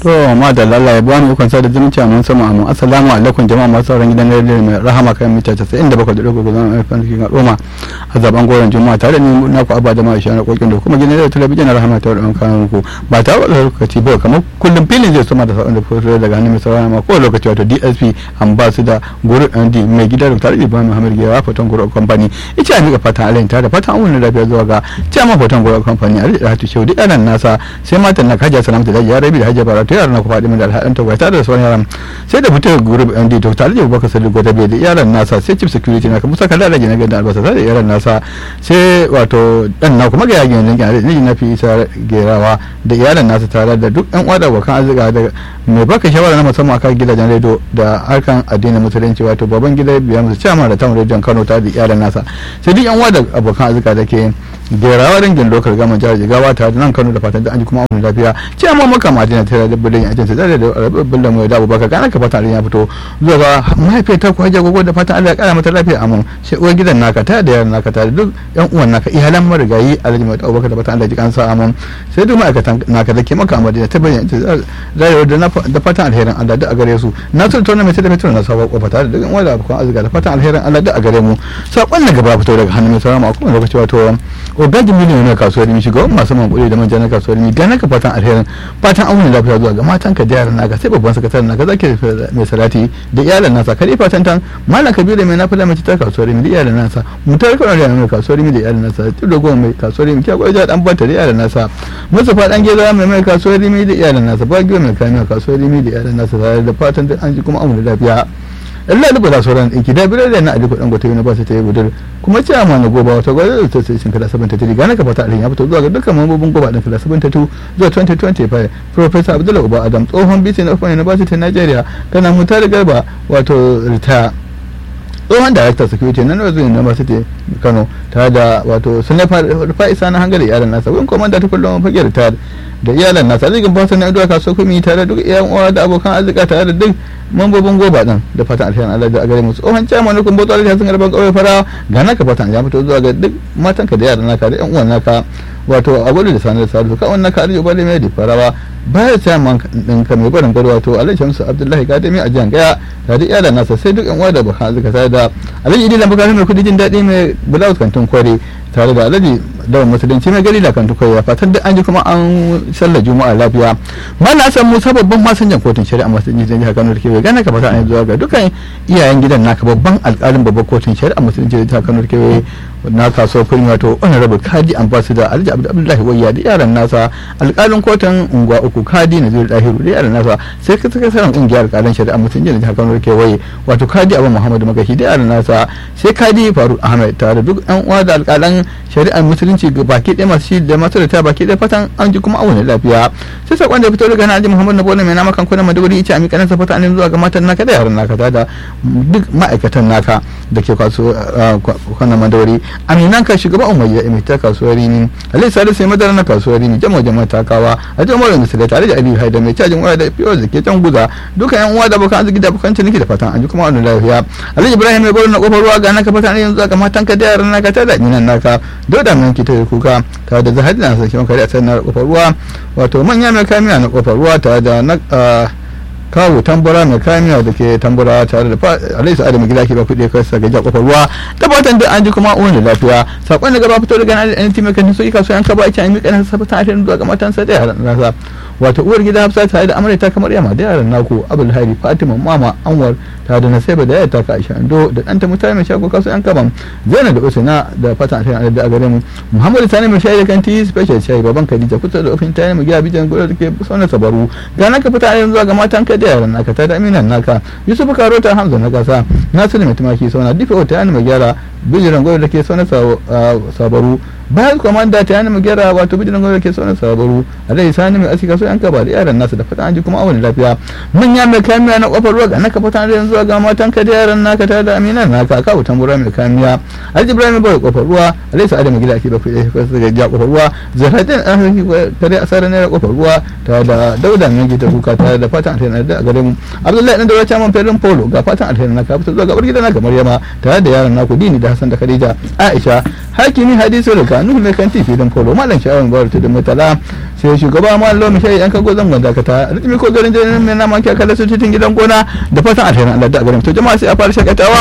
to ma da lallai ba mu ikon sada zumunci a mun sama amma assalamu alaikum jama'a masu sauran gidan rediyo mai rahama kan mita 97 da bakwai da dogo zama mai fanki ga roma a zaben goron juma'a tare da ni na ku abba da ma na kokin da kuma gidan rediyo talabijin na rahama ta da kan ku ba ta da lokaci ba kamar kullum filin zai soma da sauran da fito daga hannun mai sauran ma ko lokaci wato DSP ambassador guru ndi mai gidan tare da Ibrahim Muhammad Gewa fatan guru company ita ne ga fatan alain tare da fatan amurin lafiya zuwa ga chairman fatan guru company a da hatu shehu duk yaran nasa sai matan na kaja salamta da ya rabi da hajja baratu yaran na ku faɗi da alhaɗin ta tare da sauran yaran sai da fitar group MD to tare da Abubakar Sadiq Gwada bai da yaran nasa sai chief security na Musa Kalla da gina gadan albasa sai da yaran nasa sai wato dan na kuma ga yagin yankin da ne na fi isa gerawa da yaran nasa tare da duk yan uwa da abokan arzika da mai baka shawara na musamman akan gidajen rediyo da harkan addinin musulunci wato baban gida biya musu chairman da tamu rediyon Kano tare da yaran nasa sai duk yan uwa da abokan arzika da ke gerawa dangin lokal gama jihar jigawa tare da nan kano da fatan da an ji kuma amin lafiya ce amma maka madina tare da budin ajin ta tare da rabin mai da abubakar gana ka fatan ya fito zuwa ga mahaifiyar ta kuwa jagogo da fatan Allah ya kara mata lafiya amin sai uwar gidan naka ta da yaran naka tare duk yan uwan naka iyalan marigayi alhaji mai abubakar da fatan Allah ji kansa amin sai duk ma'aikatan naka da ke maka madina ta bayyana rayuwar da fatan alherin Allah duk a gare su na so tauna mai talametar na sabon kofa tare da yan uwa da abokan arzika da fatan alherin Allah duk a gare mu sakon na gaba fito daga hannun mai sauran a kowane lokaci wato ogajin miliyan na kasuwar mi shiga wani masu mankuli da manja na kasuwar mi gana ka fatan alherin fatan auna lafiya zuwa ga matan ka da yaran naka sai babban sakataren naka zaki mai salati da iyalan nasa kare fatan tan malam kabiru mai nafila mai ta kasuwar mi da iyalan nasa mutar kana da mai kasuwar mi da iyalan nasa tudo goma mai kasuwar mi kya gwai dan banta da iyalan nasa mustafa dan geza mai mai kasuwar mi da iyalan nasa ba giyo mai kamiya kasuwar mi da iyalan nasa tare da fatan an ji kuma auna lafiya Allah da da sauran ɗinki da birar da na aliko ɗan gwata na ba su ta yi gudur kuma ce amma na goba wata gwada da ta sai kala sabon ta tiri gane ka fata alhin ya fito zuwa ga dukkan mambobin goba ɗin kala sabon ta tu zuwa 2025 Professor Abdullahi Uba Adam tsohon bisi na Open University Nigeria kana mutar garba wato ritaya tsohon director security na northern university kano tare da wato sunai fa'isa na hangare iyalan nasa wani komanda ta kullum fage ritaya da iyalan nasa zikin fasa na idowa kasuwa kuma tare da duk iyan uwa da abokan arzika tare da duk mambobin goba din da fatan alheri Allah da a gare musu tsohon chairman na kumbo tsari sun garban kauye fara ga naka fatan ya fito zuwa ga duk matanka da yaran naka da yan uwan naka wato a gudu da sanar da sadu ka wannan ka arjo bale mai da farawa baya chairman din ka mai barin gado wato Alhaji Shamsu Abdullahi Gadami a jiyan gaya tare da iyalan nasa sai duk yan uwa da abokan arzika tare da Alhaji Idi Lambaka mai kudi jin daɗi mai blouse kantin kware tare da Alhaji da musulunci mai gari da kan tukwai fatan da an ji kuma an sallar juma'a lafiya mana san musa babban masanjan kotun shari'a musulunci da jihar kano da kewaye gana ka fata an zuwa ga dukkan iyayen gidan naka babban alkalin babban kotun shari'a musulunci da jihar kano da kewaye na kasuwar kurmi wato honorable kadi ambassador alhaji abdullahi wayya da yaran nasa alkalin kotun unguwa uku kadi na zuri dahiru da yaran nasa sai ka saka sanin kungiyar alkalin shari'a musulunci da jihar kano da kewaye wato kadi abu muhammadu magashi da yaran nasa sai kadi faruk ahmed tare da duk yan uwa da alkalan shari'ar musulunci ga baki ɗaya masu shi da masu da ta baki ɗaya fatan an ji kuma auna lafiya sai sakon da fito daga naji muhammad na bola mai nama kan kuna maduguri ita ami kanan safata an zuwa ga matan naka da yaran naka da duk ma'aikatan naka da ke kwaso kwanan maduguri aminan ka shugaba umayya imi ta kasuwar rini alai salisu sai madara na kasuwar rini jama jama takawa a jama da misali tare da aliyu haida mai cajin waya da fiyo da ke can guza duka yan uwa da bakan arziki da bakan ciniki da fatan an ji kuma auna lafiya alai ibrahim mai gwaro na kofar ruwa ga naka fatan yanzu ga matan ka da yaran naka ta da minan naka dauda mai kita da kuka tare da zahadi na sarkin kare a tsayin na kofar ruwa wato manya mai kamiya na kofar ruwa tare da na kawo tambura mai kamiya da ke tambura tare da alai sa'adu mai gida ke ba kuɗi kai sa gajiya kofar ruwa da fatan da an ji kuma wani lafiya sakon da gaba fito daga nan da mai kan so ika so yan kaba ita an miƙa nan sabata a zuwa ga matansa da yaran nasa wato uwar gida hafsa tare da amarya ta kamar yamma da yaran naku abul hari fatima mama anwar tare da nasaiba da yaya ka aisha ando da ɗanta mutane mai shago kasu yan kaban zainab da usaina da fatan a da a gare mu muhammadu sani mai shayi da kanti special shayi baban khadija kusa da ofin tare mu gida bijan gudu da ke sauna sabaru ga naka fita a yanzu ga matan ka da yaran naka ta da aminan naka yusuf karota hamza na gasa nasiru mai tumaki sauna difa wata yana mai gyara bijiran gudu da ke sauna sabaru bayan kwamanda ta yana mu gyara wato bijiran gudu da ke sauna sabaru a dai sani mai asika so yan kaba da yaran nasu da fatan an ji kuma awon lafiya manya mai kamiya na kofar ruwa ga naka fatan da yanzu ga matan ka da yaran naka ta da aminan naka ka wutan bura mai kamiya alhaji ibrahim bai kofar ruwa alhaji sa'adu mai gida ke ba kuɗi ko su ga kofar ruwa zahradin an hanki kare asara ne kofar ruwa ta da dauda mai gita kuka ta da fatan alheri da gare mu abdullahi dan da wata man ferin polo ga fatan alheri naka fito zuwa gabar gida naka maryama tare da yaran naku dini da hasan da khadija aisha hakimi hadisi da nuhu mai kanti filin polo malam sha'awar gwar tudun mutala sai shugaba malam shayi yan kago zan gwanda ka ta ritmi ko garin jirgin mai naman kyakala su cikin gidan gona da fatan alherin allah da garin to jama'a sai a fara shakatawa